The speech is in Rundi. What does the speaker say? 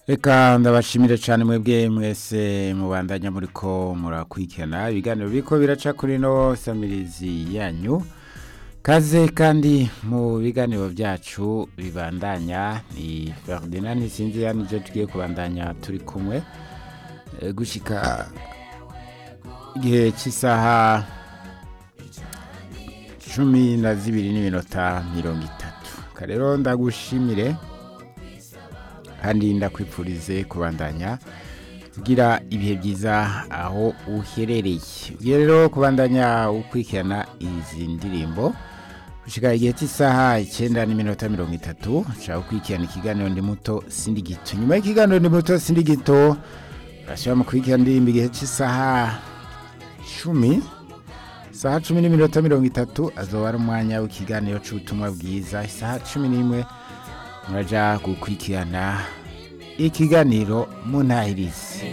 reka ndabashimire cyane mwebwe mwese mubandanya muri ko murakurikirana ibiganiro biriko biraca kuri no samirizi yanyu kaze kandi mu biganiro byacu bibandanya ni Ferdinand Sinzi yanije tugiye kubandanya turi kumwe e, gushika igihe cy'isaha cumi na zibiri n'iminota mirongo itatu karero ndagushimire kandi ndakwipfurize kubandanya kugira ibihe byiza aho uherereye ugiye rero kubandanya ukurikirana izi ndirimbo gushika igihe cy'isaha icyenda n'iminota mirongo itatu nshaka gukurikirana ikiganiro ndi muto sindi gito nyuma y'ikiganiro ndi muto sindi gito urashobora mu kurikirana indirimbo igihe cy'isaha cumi isaha cumi n'iminota mirongo itatu azoba ari umwanya w'ikiganiro cy'ubutumwa bwiza isaha cumi n'imwe muraja gukurikirana ikiganiro munahirizi